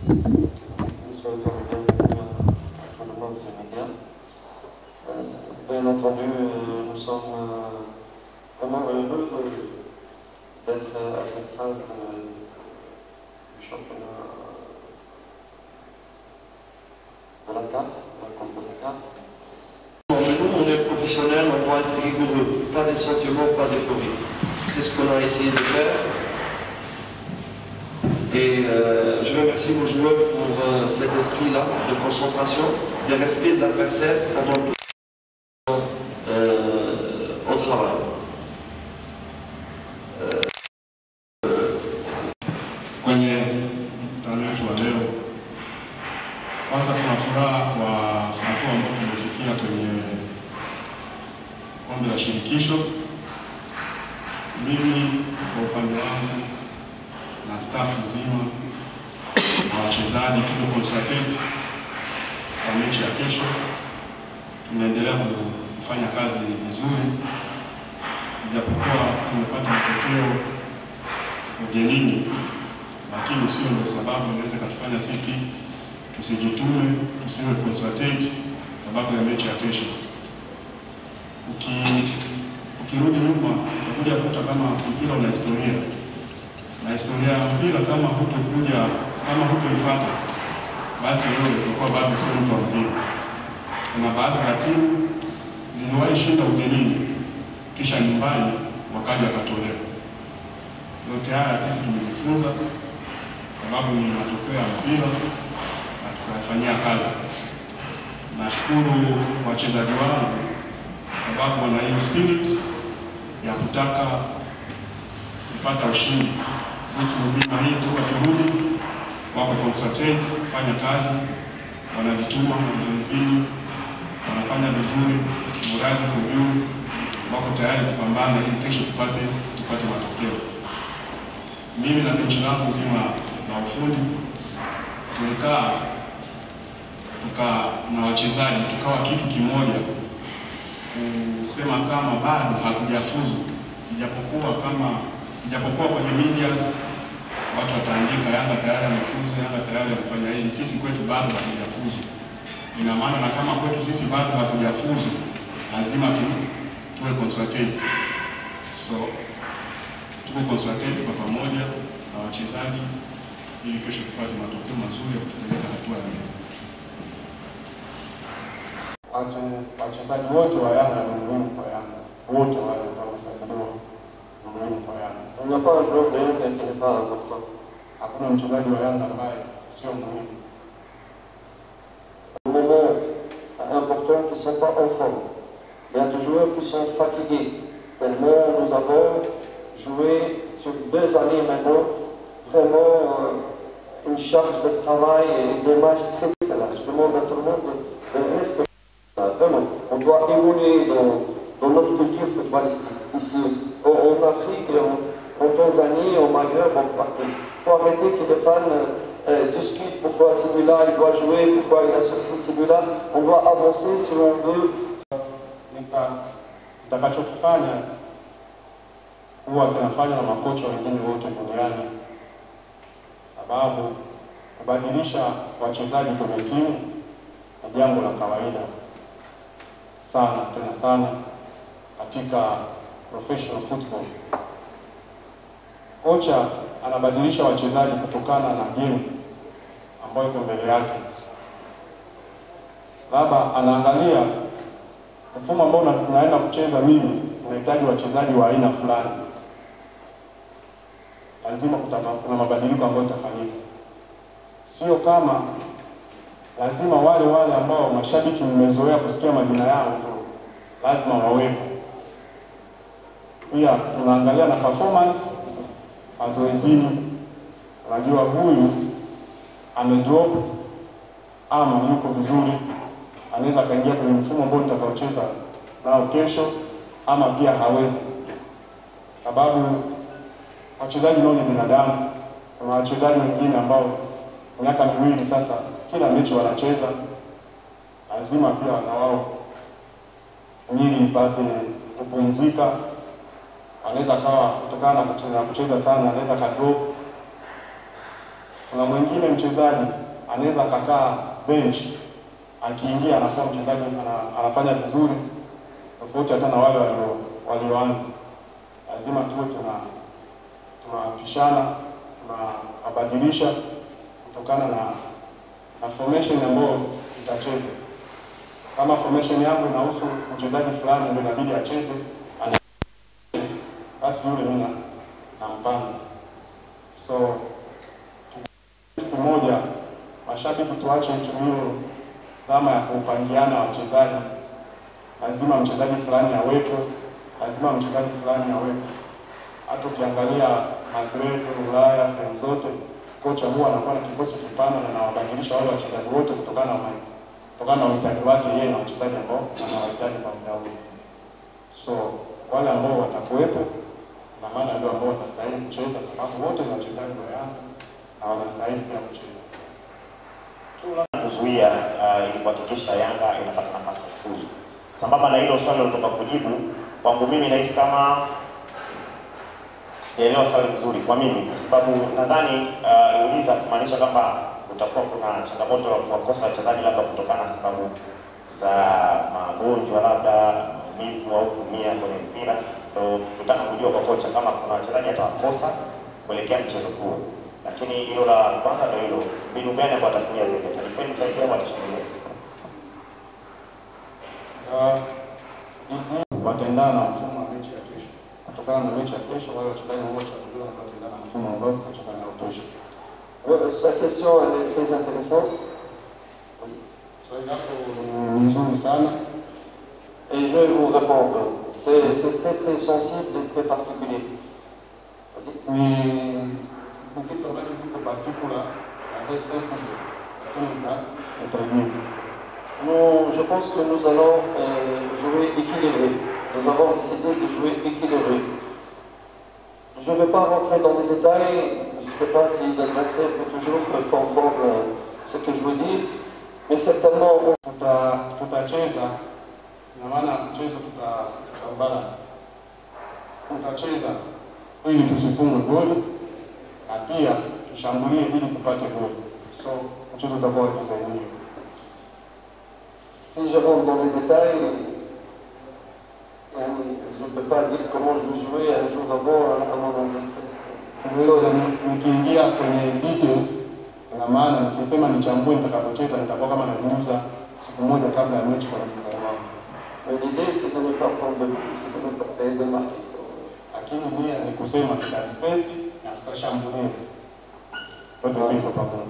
Nous sommes bienvenus à tout le monde des médias. Euh, Bien entendu, euh, nous sommes euh, vraiment heureux de- d'être à cette phase de- du championnat de la CAF, la Coupe de la CAF. Bon, mais nous, on est professionnels, on doit être rigoureux, pas des sentiments, pas d'euphorie. C'est ce qu'on a essayé de faire. Et euh, je remercie vos joueurs pour euh, cet esprit-là de concentration, de respect de l'adversaire pendant tout le temps euh, au travail. kwenye mkutano wetu wa leo. Kwanza tuna furaha kwa hatua ambayo tumefikia kwenye kombe la shirikisho. Mimi kwa upande wangu na staff nzima na wachezaji tuko concentrate kwa mechi ya kesho. Tunaendelea kufanya kazi vizuri, ijapokuwa tumepata matokeo ugenini lakini sio ndio sababu inaweza ikatufanya sisi tusijitume, tusiwe concentrate sababu ya mechi ya kesho. Uki, ukirudi nyuma utakuja kuta kama mpira una historia na historia ya mpira, kama hutokuja kama hutoifuata, basi wewe utakuwa bado sio mtu wa mpira. Kuna baadhi ya timu ziliwahi shinda ugenini kisha nyumbani wakaja wakatolewa. Yote haya sisi tumejifunza sababu ni matokeo ya mpira na tukayafanyia kazi. Nashukuru wachezaji wangu sababu wana hiyo spirit ya kutaka kupata ushindi. Wiki nzima hii toka turudi, wako concentrate kufanya kazi, wanajituma mazoezini, wanafanya vizuri, mradi uko juu, wako tayari kupambana ili kesho tupate tupate matokeo mimi na benchi langu zima la ufundi tulikaa tuka na wachezaji tukawa kitu kimoja, kusema kama bado hatujafuzu, ijapokuwa kama ijapokuwa kwenye media watu wataandika Yanga tayari amefuzu, Yanga tayari amefanya hili, sisi kwetu bado hatujafuzu. Ina maana na kama kwetu sisi bado hatujafuzu, lazima tu tuwe consultate so tuko consultate kwa pamoja na wachezaji ili kesho tupate matokeo mazuri ya kutupeleka hatua ya mbele. Wache- wachezaji wote wa Yanga ni muhimu kwa Yanga, wote wale ambao wamesajiliwa ni muhimu kwa Yanga. Il n'y a pas un joueur de Yanga qui n'est pas important. Hakuna mchezaji wa Yanga ambaye sio muhimu. Des moments importants qui ne sont pas en forme. Il y a des joueurs qui sont fatigués. Tellement nous avons joué sur deux années maintenant, vraiment euh, une charge de travail et des matchs très excellents. Je demande à tout le monde de, de respecter ça. Vraiment, on doit évoluer dans, dans notre culture footballistique, ici aussi. En, en Afrique, en, en Tanzanie, au Maghreb, en partout. Il faut arrêter que les fans euh, euh, discutent pourquoi celui-là il doit jouer, pourquoi il a sorti celui-là. On doit avancer si on veut Nika- Kitakachokifanya huwa kinafanya na makocha wengine wote duniani, sababu kubadilisha wachezaji kwenye timu ni jambo la kawaida sana, tena sana katika professional football. Kocha anabadilisha wachezaji kutokana na game ambayo iko mbele yake, labda anaangalia mfumo ambao na- tunaenda kucheza mimi unahitaji wachezaji wa aina fulani, lazima kutama, kuna mabadiliko ambayo itafanyika. Sio kama lazima wale wale ambao mashabiki mmezoea kusikia majina yao ndio lazima wawepo. Pia tunaangalia na performance mazoezini, unajua huyu amedrop ama yuko vizuri, anaweza akaingia kwenye mfumo ambao nitakaocheza nao kesho, ama pia hawezi, sababu wachezaji nao ni binadamu. Kuna wachezaji wengine ambao miaka miwili sasa, kila mechi wanacheza, lazima pia na wao mwili ipate kupumzika. Anaweza kawa kutokana na kucheza, kucheza sana, anaweza kadrop Kuna mwingine mchezaji anaweza akakaa bench, akiingia anakuwa mchezaji ana, anafanya vizuri tofauti hata na wale walio walioanza. Lazima tuwe tuna tunapishana tunabadilisha kutokana na na formation ambayo itacheza. Kama formation yangu inahusu mchezaji fulani ndio inabidi acheze, ana- basi yule mimi na- nampanga. So kitu kimoja, mashabiki tuache hiyo dhama ya kupangiana wachezaji. Lazima mchezaji fulani awepo, lazima mchezaji fulani awepo. Hata ukiangalia Madrid, Ulaya, sehemu zote, kocha huwa anakuwa na kikosi kipana na anawabadilisha wale wachezaji wote kutokana na ma- kutokana na uhitaji wake yeye na wachezaji ambao anawahitaji kwa muda huo. So wale ambao watakuwepo na maana ndio ambao watastahili kucheza, sababu wote ni wachezaji wa Yanga na wanastahili pia kucheza. kuzuia uh, ili kuhakikisha Yanga inapata nafasi ya kufuzu. Sambamba na hilo swali lilotoka kujibu kwangu mimi, nahisi kama sijaelewa swali vizuri kwa mimi, kwa sababu nadhani uh, uliza kumaanisha kwamba utakuwa kuna changamoto ya kuwakosa wachezaji labda kutokana na sababu za magonjwa labda maumivu au kuumia kwenye mpira. Ndio tutaka kujua kwa kocha kama kuna wachezaji atawakosa kuelekea mchezo huo, lakini hilo la kwanza ndio hilo, mbinu gani ambayo atatumia zaidi, atadefend zaidi au atashambulia? Uh, ligi wataendana na mfumo wa mechi ya kesho. Kutokana na mechi ya kesho, wale wachezaji wote watajua wataendana na mfumo ambao tutacheza nao kesho. Euh, Sa question elle est très intéressante Swali lako ni nzuri sana. et je vais vous répondre. C'est c'est très très sensible et très particulier. Vas-y. Ni ni kitu ambacho kiko particular na very sensitive, lakini nita- nitaijibu. Nous, je pense que nous allons euh, jouer équilibré. Nous avons décidé de jouer équilibré. Je ne vais pas rentrer dans les détails. Je ne sais pas si l'adversaire peut toujours comprendre euh, ce que je veux dire. Mais certainement, on Tuta- tutacheza ina maana mchezo tuta tutabalance. Tutacheza ili tusifungwe goli na pia tushambulie ili tupate goli. So mchezo utakuwa wa design hiyo. Si je rentre dans les détails, euh, je ne peux pas dire comment je vais jouer un jour avant à, à mon adversaire. Siwezi ni- nikiingia kwenye details, ina maana nikisema nichambue nitakapocheza nitakuwa kama najiuza siku moja kabla ya mechi kwa dakika wangu, Mais l'idée, c'est de ne pas prendre de but, c'est de ne pas et de marquer. lakini nia ni kusema tutadifensi na tutashambulia wote mbili kwa pamoja.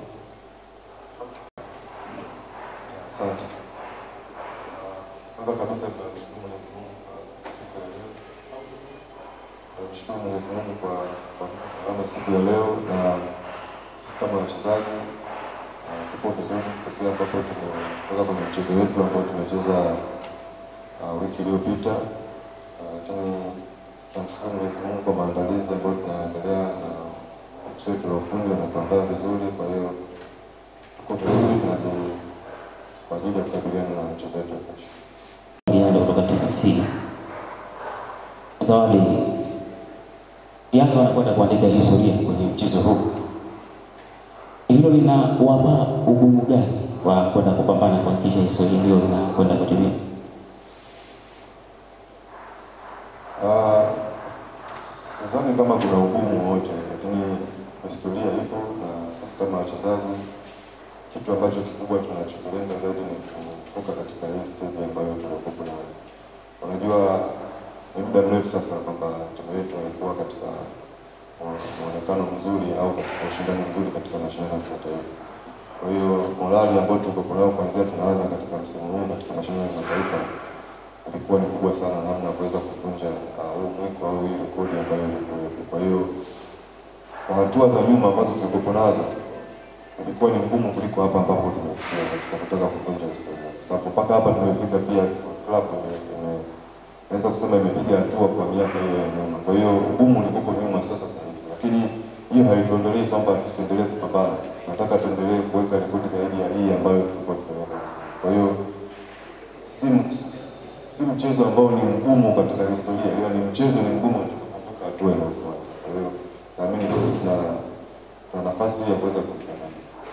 Asante. Kwanza kabisa tunamshukuru Mwenyezi Mungu kwa siku ya leo. Tunamshukuru Mwenyezi Mungu kwa kwa kutupa salama siku ya leo, na sisi kama wachezaji uh, tupo vizuri tokea ambapo tumetoka kwenye mchezo wetu ambao tumecheza uh, wiki iliyopita, Uh, lakini tunamshukuru Mwenyezi Mungu kwa maandalizi ambayo tunaendelea na kocha wetu wa ufundi wanatuandaa vizuri, kwa hiyo tuko vizuri tunaju kwa ajili ya kukabiliana na mchezo wetu wa kesho. Yale kutoka TBC. Zawadi, Yanga wanakwenda kuandika historia kwenye mchezo huu. Hilo linawapa ugumu gani wa kwenda kupambana kuhakikisha historia hiyo inakwenda kutimia? Ah, Sidhani kama kuna ugumu wote, lakini historia ipo na sisi kama wachezaji, kitu ambacho kikubwa tunachokilenga zaidi ni kutoka katika hii stage ambayo tunakuwa nayo. Unajua, ni muda mrefu sasa kwamba timu yetu haikuwa katika mu- muonekano mzuri au katika ushindani mzuri katika mashindano ya kimataifa. Kwa hiyo morali ambayo tuko nayo kuanzia tunaanza katika msimu huu katika mashindano ya kimataifa ilikuwa ni kubwa sana namna ya kuweza kuvunja ah, huu mwiko au hii rekodi ambayo ilikuwepo. Kwa hiyo kwa hatua za nyuma ambazo tulikuwa nazo ilikuwa ni ngumu kuliko hapa ambapo tumefikia katika kutaka kuvunja historia, kwa sababu mpaka hapa tumefika, pia club ime- ime- naweza kusema imepiga hatua kwa miaka hiyo ya nyuma. Kwa hiyo ugumu ulikuwa nyuma, sio sasa hivi, lakini hiyo haituondolee kwamba tusiendelee kupambana. Tunataka tuendelee kuweka rekodi zaidi ya hii ambayo tulikuwa tumeweka. Kwa hiyo si, si mchezo ambao ni mgumu katika historia, ila ni mchezo ni mgumu tunapovuka hatua inayofuata. Kwa hiyo naamini sisi tuna tuna nafasi hiyo ya kuweza kuisemea.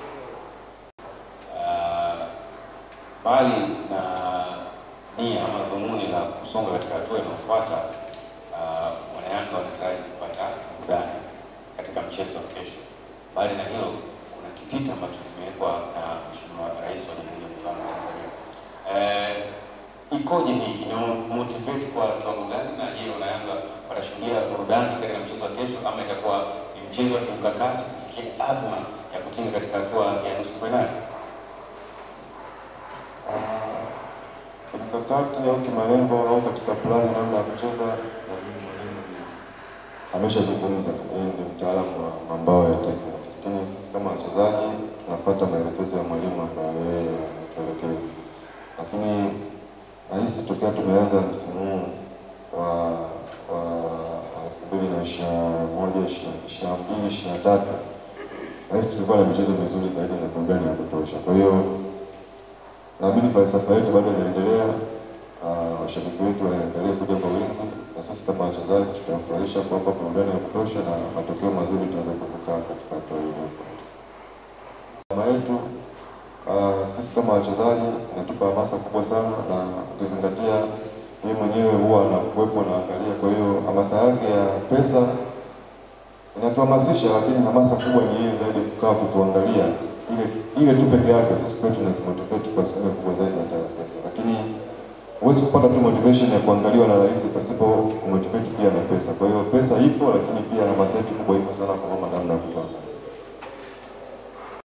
Ah, mbali na nia ama dhumuni la kusonga katika hatua inayofuata, ah, wanayanga wanataraji kupata burudani katika mchezo wa kesho. Mbali na hilo, kuna kitita ambacho kimewekwa na Mheshimiwa Rais wa Jamhuri ya Muungano wa Tanzania. Eh, ikoje hii? Ina motivate kwa kiwango gani? Na je, wanayanga watashuhudia burudani katika mchezo wa kesho ama itakuwa ni mchezo wa kimkakati kufikia adhma ya kutinga katika hatua ya nusu fainali? Ah, kimkakati au kimalengo au katika plani namna ya kucheza, na mimi mwalimu ameshazungumza, yeye ndio mtaalamu wa mambao ya tekniki, lakini sisi kama wachezaji tunafuata maelekezo ya mwalimu ambayo yeye anatuelekeza. Lakini nahisi tokea tumeanza msimu huu wa wa elfu mbili na ishirini na moja ishirini na mbili ishirini na tatu nahisi tulikuwa na michezo mizuri zaidi na burudani ya kutosha, kwa hiyo naamini falsafa yetu bado inaendelea. ah, Washabiki wetu waendelee kuja kwa wingi, na sisi kama wachezaji tutawafurahisha kuwapa burudani ya kutosha na matokeo mazuri tunaweza kuvuka katika hatua hii inayofuata. Kama yetu ah, sisi kama wachezaji inatupa hamasa kubwa sana, na ukizingatia yeye mwenyewe huwa anakuwepo na angalia, kwa hiyo hamasa yake ya pesa inatuhamasisha, lakini hamasa kubwa ni yeye zaidi kukaa kutuangalia ile ile tu peke yake. Sisi kwetu na motivate kwa asilimia kubwa zaidi hata ya pesa, lakini huwezi kupata tu motivation ya kuangaliwa na rais pasipo kumotivate pia na pesa. Kwa hiyo pesa ipo, lakini pia hamasa yetu kubwa ipo sana